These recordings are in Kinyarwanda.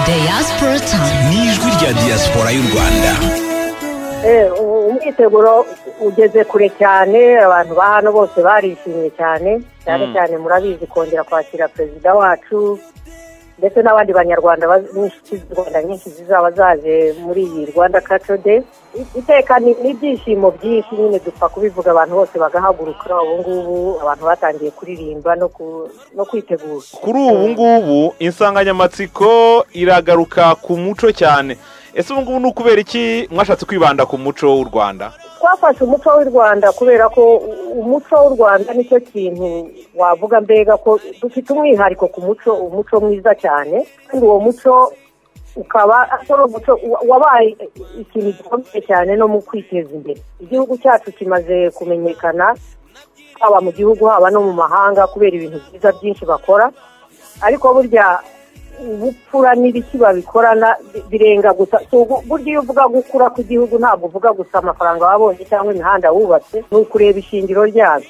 diaspora time ni ijwi rya diaspora y'u rwanda umwiteguro ugeze kure cyane abantu ba hano bose barishimye cyane cyane cyane murabizi kongera kwakira perezida wacu ndetse n'abandi banyarwanda n'inshuti z'u rwanda nyinshi zizaba zaje muri iyi rwanda kaco de iteka ni ni ibyishimo byinshi nyine dupfa kubivuga abantu bose bagahaguruka ubu ngubu abantu batangiye kuririmba no ku- no kwitegura kuri ubu ngubu insanganyamatsiko iragaruka ku muco cyane ese ubu ngubu ni ukubera iki mwashatse kwibanda ku muco w'u rwanda twafashe umuco w'u rwanda kubera ko u- umuco w'u rwanda nicyo kintu wavuga mbega ko dufite umwihariko ku muco umuco mwiza cyane kandi uwo muco ukaba ari umuco wa- wabaye ikintu gikomeye cyane no mu kwiteza imbere igihugu cyacu kimaze kumenyekana haba mu gihugu haba no mu mahanga kubera ibintu byiza byinshi bakora ariko burya ubupfura n'ibiki babikorana bi- birenga gusa si ugu- burya iyo uvuga gukura kw'igihugu ntabwo uvuga gusa amafaranga wabonye cyangwa imihanda wubatse ni ukureba ishingiro ryabyo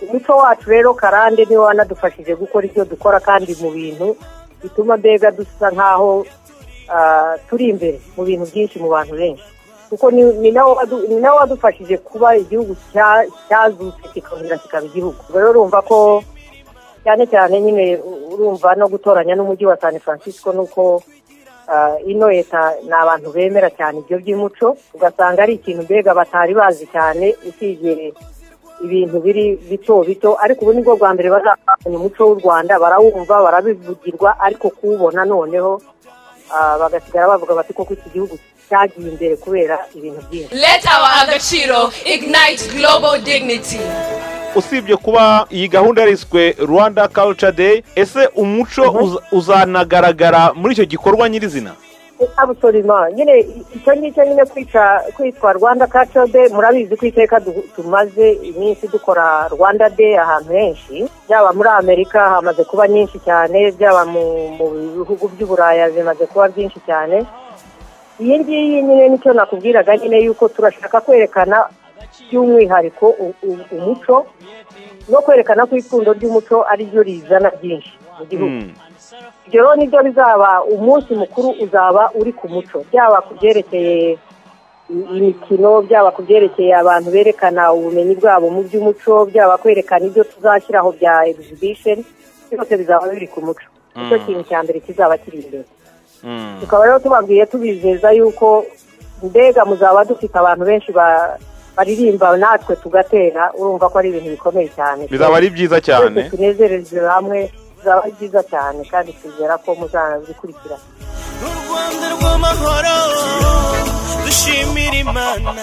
umuco wacu rero karande niwe wanadufashije gukora ibyo dukora kandi mu bintu bituma mbega dusa nk'aho ah, turi imbere mu bintu byinshi mu bantu benshi kuko ni- ni nawe wadu- ni nawe wadufashije kuba igihugu cya- cyazutse kikongera kikaba igihugu Ubwo rero urumva ko cyane cyane nyine u- urumva no gutoranya n'umujyi wa san francisco nuko ah, ino leta ni abantu bemera cyane ibyo by'umuco ugasanga ari ikintu mbega batari bazi cyane usibye ibintu biri bito bito ariko ubu nibwo bwa mbere bazamenya umuco w'u rwanda barawumva barabivugirwa ariko kuwubona noneho ah, bagasigara bavuga bati koko iki gihugu cyagiye imbere kubera ibintu byinshi Let our agaciro ignite global dignity. usibye kuba iyi gahunda yariswe rwanda culture day ese umuco uza- uzanagaragara muri icyo gikorwa nyirizina abusorima nyine i- icyo ngicyo nyine kwica kwitwa rwanda kaco de murabizi ko iteka du- tumaze iminsi dukora rwanda de ahantu henshi byaba muri amerika hamaze kuba nyinshi cyane byaba mu mu bihugu by'uburaya bimaze kuba byinshi cyane iyi ngiyi nyine nicyo nakubwiraga nyine yuko turashaka kwerekana by'umwihariko u- u- umuco no kwerekana ko ipfundo ry'umuco ari ryo rizana byinshi mu gihugu Hmm. ibyo rero nibyo bizaba umunsi mukuru uzaba uri ku muco byaba ku byerekeye i- imikino byaba ku byerekeye abantu berekana ubumenyi bwabo mu by'umuco byaba kwerekana ibyo tuzashyiraho bya exhibition byose bizaba biri ku muco nicyo kintu cya mbere kizaba kiri imbere Hmm. tukaba rero tubabwiye tubizeza yuko mbega muzaba dufite abantu benshi ba- baririmba natwe tugatera urumva ko ari ibintu bikomeye cyane bizaba ari byiza cyane Twese tunezereze hamwe bizaba ari byiza cyane kandi twizera ko muzabikurikira u rwanda rw'amahoro dushimira imana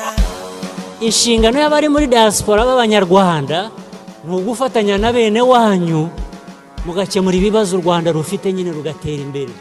inshingano y'abari muri diaspora b'abanyarwanda ni ugufatanya na bene wanyu mugakemura ibibazo u rwanda rufite nyine rugatera imbere